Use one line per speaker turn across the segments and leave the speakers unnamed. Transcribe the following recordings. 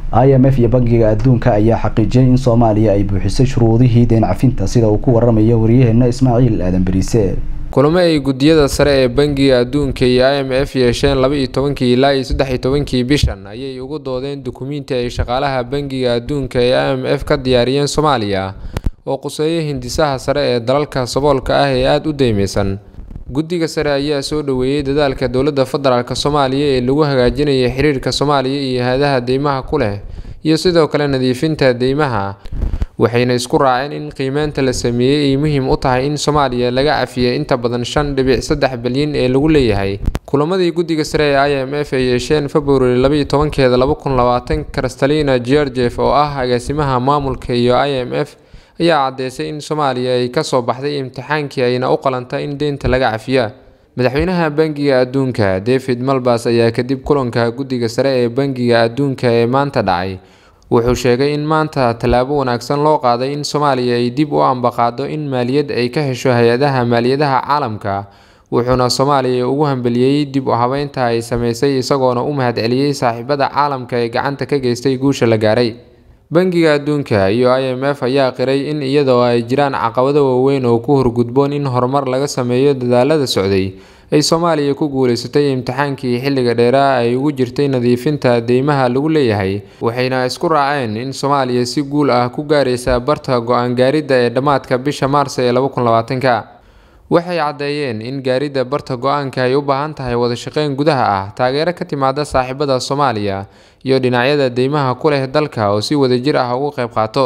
i m f iyo bangiga adduunka ayaa xaqiijiyay in soomaaliya ay buuxisay shuruudihii deen cafinta sida uu ku waramayo waryaheena ismaaciil aadan beriise
kulamo ay guddiyada sare ee bangiga adduunka iyo i m f yeesheen laba iyo tobankii ilaa iyo saddex iyo tobankii bishan ayay ugu doodeen dukumiinti ay shaqaalaha bangiga adduunka ee i m f ka diyaariyeen soomaaliya oo quseeya hindisaha sare ee dalalka saboolka ah ee aada u deymeysan guddiga sare ayaa soo dhoweeyey dadaalka dowladda federaalk soomaaliya ee lagu hagaajinaya xiriirka soomaaliya iyo hay-adaha deymaha ku leh iyo sidoo kale nadiifinta deymaha waxayna isku raaceen in qiimeynta la sameeyey ay muhiim u tahay in soomaaliya laga cafiyay inta badan shan dhibic saddex bilyan ee lagu leeyahay kulamadii guddiga sare ee i m f ay yeesheen february labaiyo tobankeeda laba kun labaatan kristalina georgef oo ah agaasimaha maamulka iyo i m f ayaa caddeysay in soomaaliya ay kasoo baxday imtixaankii ayna u qalantay in deynta laga cafiya madaxweynaha bangiga adduunka david malbas ayaa kadib kulanka guddiga sare ee bangiga adduunka ee maanta dhacay wuxuu sheegay in maanta tallaabo wanaagsan loo qaaday in soomaaliya ay dib u ambaqaado in maaliyad ay ka hesho hay-adaha maaliyadaha caalamka wuxuuna soomaaliya ugu hambeliyey dib u habeynta ay sameysay isagoona u mahadceliyey saaxiibada caalamka ee gacanta ka geystay guusha la gaaray bangiga adduunka iyo i m f ayaa qiray in iyadoo ay jiraan caqabado waaweyn oo ku horgudboon in horumar laga sameeyo dadaalada socday ay soomaaliya ku guuleysatay imtixaankii xilliga dheeraa ay ugu jirtay nadiifinta deymaha lagu leeyahay waxayna isku raaceen in soomaaliya si guul ah ku gaaraysa barta go-aan gaaridda ee dhammaadka bisha maars ee laba kun labaatanka waxay caddeeyeen in gaaridda barta go-aanka ay u baahan tahay wada shaqeyn gudaha ah taageero ka timaada saaxiibada soomaaliya iyo dhinacyada deymaha ku leh dalka oo si wadajir ah ugu qayb qaato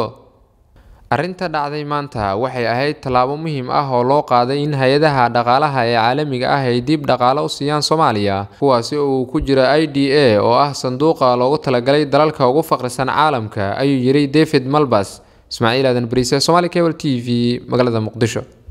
arrinta dhacday maanta waxay ahayd tallaabo muhiim ah oo loo qaaday in hay-adaha dhaqaalaha ee caalamiga ah ay dib dhaqaalo u siiyaan soomaaliya kuwaasi uu ku jiro i d a oo ah sanduuqa loogu talagalay dalalka ugu faqrisan caalamka ayuu yiri david malbas ismaaciil aadan bariise somaali cable t v magaalada muqdisho